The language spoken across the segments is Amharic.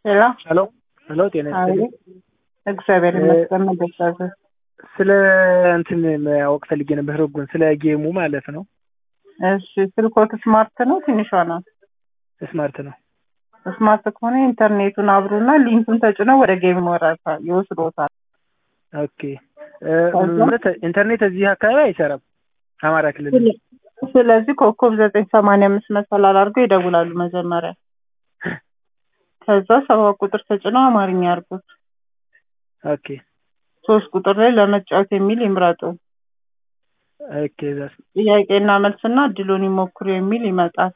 ሄሎ ሄሎ ሄሎ፣ ጤና ይስጥልኝ። እግዚአብሔር ይመስገን። መደሳዘ ስለ እንትን ማወቅ ፈልጌ ነበር፣ ህጉን ስለ ጌሙ ማለት ነው። እሺ፣ ስልኮት ስማርት ነው ትንሿ ናት? ስማርት ነው። ስማርት ከሆነ ኢንተርኔቱን አብሩና ሊንኩን ተጭነው ወደ ጌም ወራታ ይወስዶታል። ኦኬ ማለት ኢንተርኔት እዚህ አካባቢ አይሰራም፣ አማራ ክልል። ስለዚህ ኮከብ ዘጠኝ ሰማንያ አምስት መሰላል አድርገው ይደውላሉ መጀመሪያ። ከዛ ሰባት ቁጥር ተጭነው አማርኛ አድርጉት። ኦኬ ሶስት ቁጥር ላይ ለመጫወት የሚል ይምረጡ። ኦኬ ዛስ ጥያቄና መልስና እድሉን ይሞክሩ የሚል ይመጣል።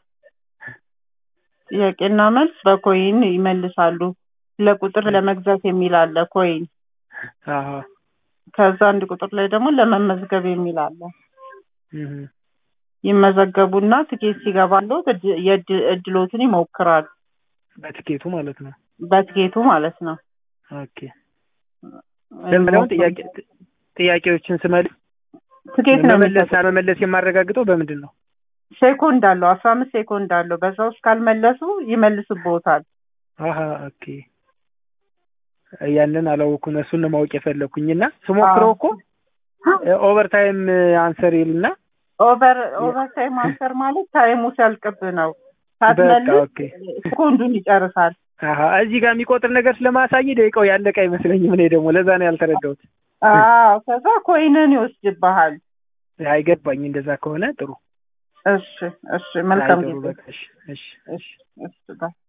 ጥያቄና መልስ በኮይን ይመልሳሉ። ለቁጥር ለመግዛት የሚል አለ ኮይን። አሃ ከዛ አንድ ቁጥር ላይ ደግሞ ለመመዝገብ የሚል አለ። እህ ይመዘገቡና ትኬት ሲገባሉ እድሎትን ይሞክራሉ። በትኬቱ ማለት ነው። በትኬቱ ማለት ነው። ኦኬ ለምለም ጥያቄ ጥያቄዎችን ስመልስ ትኬት ነው መመለስ አለመመለስ የማረጋግጠው በምንድን ነው? ሴኮንድ አለው አስራ አምስት ሴኮንድ አለው። በዛ ውስጥ ካልመለሱ ይመልስቦታል። አሀ ኦኬ ያንን አላወኩም። እሱን ነው ማወቅ የፈለኩኝ እና ስሞክረው እኮ ኦቨር ታይም አንሰር ይልና ኦቨር ኦቨር ታይም አንሰር ማለት ታይሙ ሲያልቅብ ነው። በቃ ሳትመልስ ኦኬ ሴኮንዱን ይጨርሳል። አሀ እዚህ ጋር የሚቆጥር ነገር ስለማሳይ ደቂቃው ያለቀ አይመስለኝም። እኔ ደግሞ ለዛ ነው ያልተረዳሁት። አዎ ከዛ ኮይንን ይወስድብሃል። አይገባኝ። እንደዛ ከሆነ ጥሩ እሺ እሺ፣ መልካም አይ ጥሩ ጊዜ። በቃ እሺ እሺ እሺ እሺ ባይ